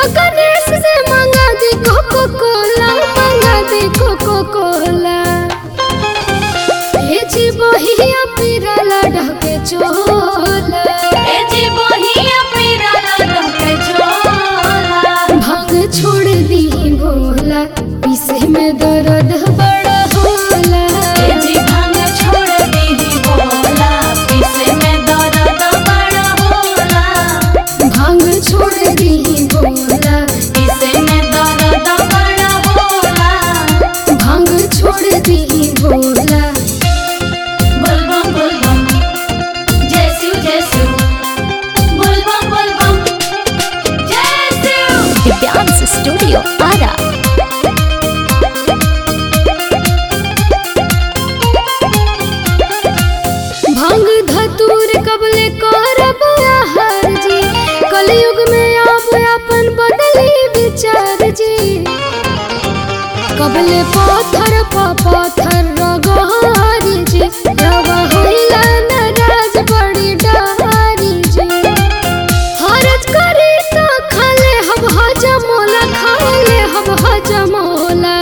गणेश से मंगा दी कोको कोला मंगा दी कोको कोला भेजी बहिया पिरला ढके चोला ए जी बहिया पिराला ढके झोला भांग छोड़ दी भोला पीसे में दर्द बड़ा होला ए जी भांग छोड़ दी बोला पीसे में दर्द बड़ा होला भांग छोड़ दी भोला पीसे में दर्द बड़ा होला भांग छोड़ दी भोला बोलबम बोलबम जय शिव जय शिव बोलबम बोलबम जय शिव दिव्यांश स्टूडियो आरा भांग धतूर कबले करब आहार जी कलयुग में आप अपन बदली विचार जी कबले पत्थर प पत्थर रगहारी जी रवा होइला नाराज बड़ी डहारी जी हरज करे तो खाले हब हजमोला खाले हब हजमोला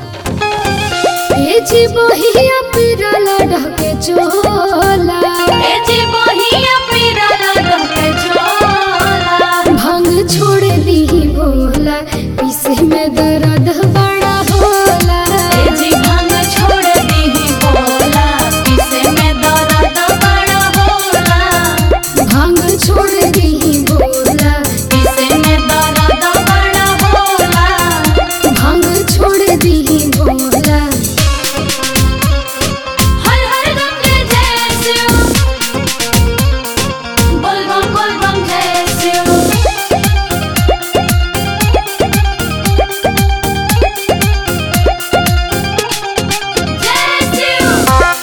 भेजी बहिया पिरला ढके चोला ए जी बहिया पिराला ढके झोला भांग छोड़ दी भोला पीसे में दर्द बड़ा होला ए जी भांग छोड़ दी बोला पीसे में दर्द बड़ा होला भांग छोड़ दी भोला पीसे में दर्द बड़ा होला भांग छोड़ दी भोला हर हर गंगे जय शिव बोलबम बोलबम जय शिव जय शिव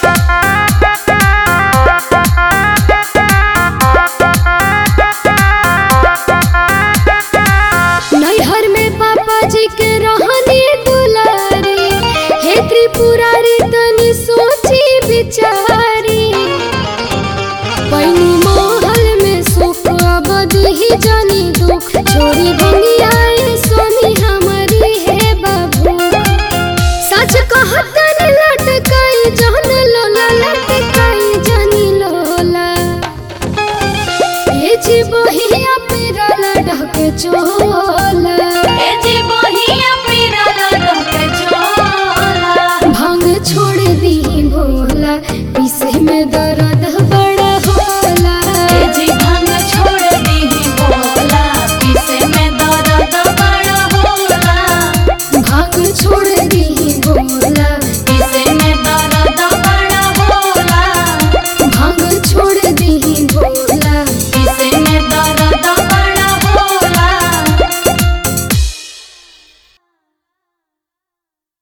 नैहर में पापा जी के रहनी दुलारी हे त्रिपुरारी तनी सोची बिचारी पैनी महल में सुख अबदी ही जानी दुख छोड़ी भंगियाए सोनी हमारी हे बाबू सच कहतन लटकाई जहन लोला लटकाई जानी लोला भेजी बहिया पिरला ढके चोला